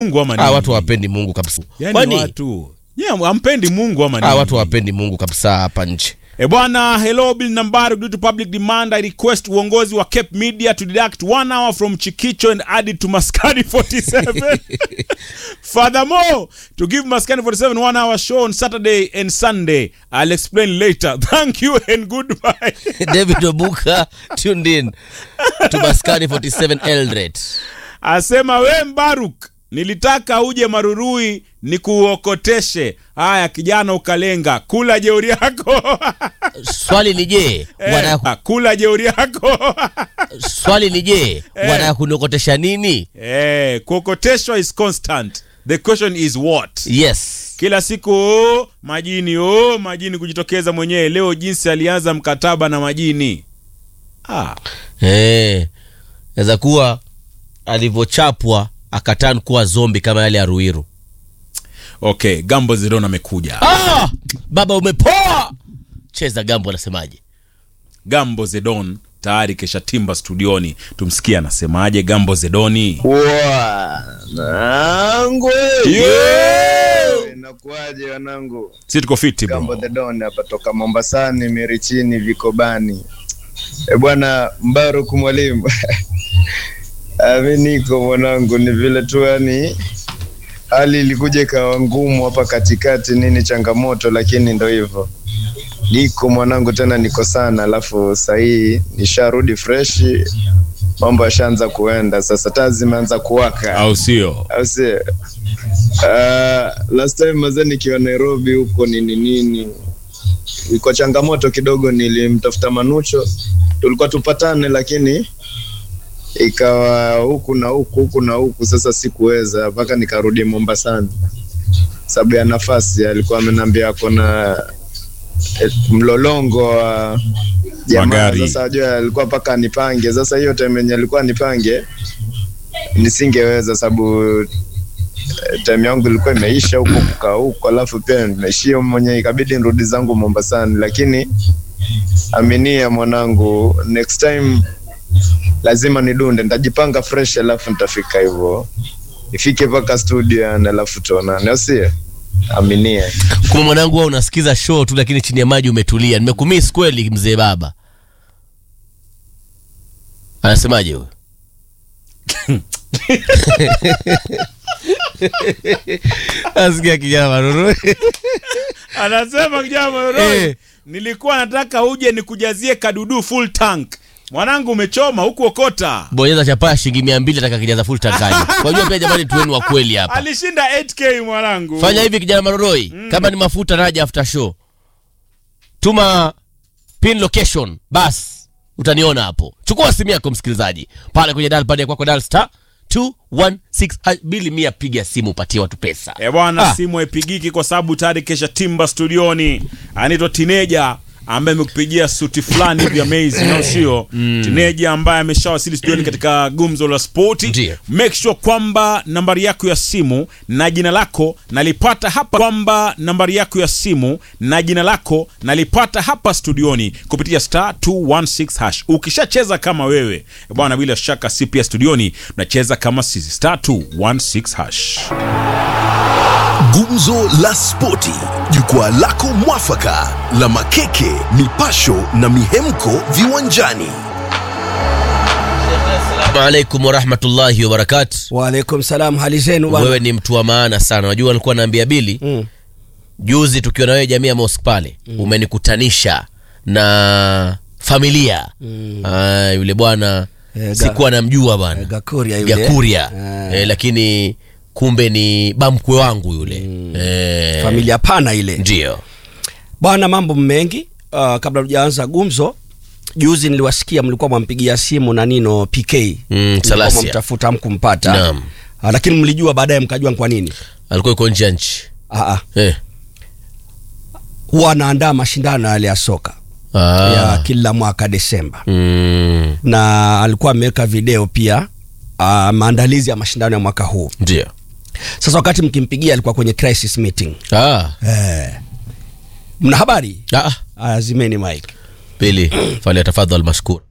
Mungu ama Ah, nini? watu hawapendi Mungu kabisa. yani Kwani watu yeah, hampendi Mungu ama ah, nini? watu hawapendi Mungu kabisa hapa nchi. E bwana, hello Bill Nambari, due to public demand I request uongozi wa Cape Media to deduct one hour from Chikicho and add it to Maskani 47. Furthermore, to give Maskani 47 one hour show on Saturday and Sunday. I'll explain later. Thank you and goodbye. David Obuka tuned in to Maskani 47 Eldoret. Asema we Mbaruk, nilitaka uje Marurui nikuokoteshe. Haya kijana, ukalenga kula jeuri yako Swali ni je, wana eh, kula jeuri yako swali ni je, wana kuniokotesha nini? eh, kuokoteshwa is constant. The question is what? Yes. Kila siku oh, majini oh, majini kujitokeza mwenyewe. Leo jinsi alianza mkataba na majini ah. Eh. Naweza kuwa alivyochapwa akatan kuwa zombi kama yale ya Ruiru. Okay, Gambo Zidon amekuja. Ah! Baba umepoa. Cheza gambo anasemaje? Gambo Zedon tayari kesha timba studioni, tumsikie anasemaje. Gambo Zedoni Wanangu, yeah! inakuwaje wanangu? si tuko fiti Gambo bro. the Don hapa toka Mombasani, Mirichini, Vikobani. E bwana Mbaruku mwalimu Ah, mi niko mwanangu, ni vile tu yani hali ilikuja ikawa ngumu hapa katikati, nini changamoto, lakini ndo hivyo niko mwanangu, tena niko sana, alafu sahii nisharudi freshi, mambo yashaanza kuenda sasa, taa zimeanza kuwaka au sio? au si uh, last time mazee nikiwa Nairobi huko nini nini iko changamoto kidogo, nilimtafuta Manucho tulikuwa tupatane, lakini ikawa huku na huku huku na huku, sasa sikuweza mpaka nikarudi Mombasani sababu ya nafasi. Alikuwa ameniambia ako na eh, mlolongo wa jamaa. Magari. Sasa ajua alikuwa mpaka nipange. Sasa hiyo time yenye alikuwa nipange nisingeweza sababu eh, time yangu ilikuwa imeisha huko kukaa huko, alafu pia nimeishia mwenyewe, ikabidi nirudi zangu Mombasani, lakini aminia mwanangu, next time lazima nidunde, nitajipanga fresh, alafu nitafika hivyo, ifike mpaka studio yani, alafu tuonane, au sio? Aminia. Kuma mwanangu, wewe unasikiza show tu, lakini chini ya maji umetulia. Nimekumiss kweli, mzee baba. Anasemaje huyo? Asikia kijana maruru. Anasema kijana Moroi, Eh. nilikuwa nataka uje nikujazie kadudu full tank. Mwanangu umechoma huku okota. Bonyeza chapaa shilingi mia mbili ataka kijaza full tankani. Wajua pia jamani, tuweni wa kweli hapa. Alishinda 8k mwanangu. Fanya hivi kijana Maroroi, kama ni mafuta naja after show, tuma pin location, bas utaniona hapo. Chukua simu yako msikilizaji, pale kwenye dial pad ya kwako, dial star 216 ha- bili mia, piga simu upatie watu pesa. E bwana, Ah. simu haipigiki kwa sababu tayari kesha timba studioni. Anaitwa Tineja ambaye amekupigia suti fulani hivi amazing, au sio? Tineja ambaye ameshawasili studioni katika gumzo la spoti. Ndiyo. Make sure kwamba nambari yako ya simu na jina lako nalipata hapa, kwamba nambari yako ya simu na jina lako nalipata hapa studioni kupitia star 216 hash. Ukishacheza kama wewe e bwana, bila shaka si pia studioni unacheza kama sisi, star 216 hash. Gumzo la Spoti, jukwaa lako mwafaka la makeke, mipasho na mihemko viwanjani. Assalamu alaikum warahmatullahi wabarakatu. Waalaikum salam, hali zenu bwana? Wewe ni mtu wa maana sana. Unajua alikuwa naambia Bili Mm. juzi tukiwa na wewe jamii ya mosque pale, umenikutanisha na familia Ah, yule bwana Eh, ga- sikuwa namjua bwana Eh, Gakuria yule. Gakuria Eh. eh, lakini kumbe ni bamkwe wangu yule eh, Familia pana ile ndio bwana, mambo mengi. Uh, kabla tujaanza gumzo, juzi niliwasikia mlikuwa mwampigia simu na Nino PK Mlikuwa Salasia. mwamtafuta mkumpata, Naam. uh, lakini mlijua baadaye mkajua ni kwa nini. alikuwa yuko nje ya nchi Uh, uh, eh. huwa anaandaa mashindano yale ya soka ah. ya kila mwaka Desemba, mm, na alikuwa ameweka video pia uh, maandalizi ya mashindano ya mwaka huu. ndio Sasa wakati mkimpigia alikuwa kwenye crisis meeting. ah. Eh, mna habari? ah. Azimeni mic. Pili, fali tafadhal mashkur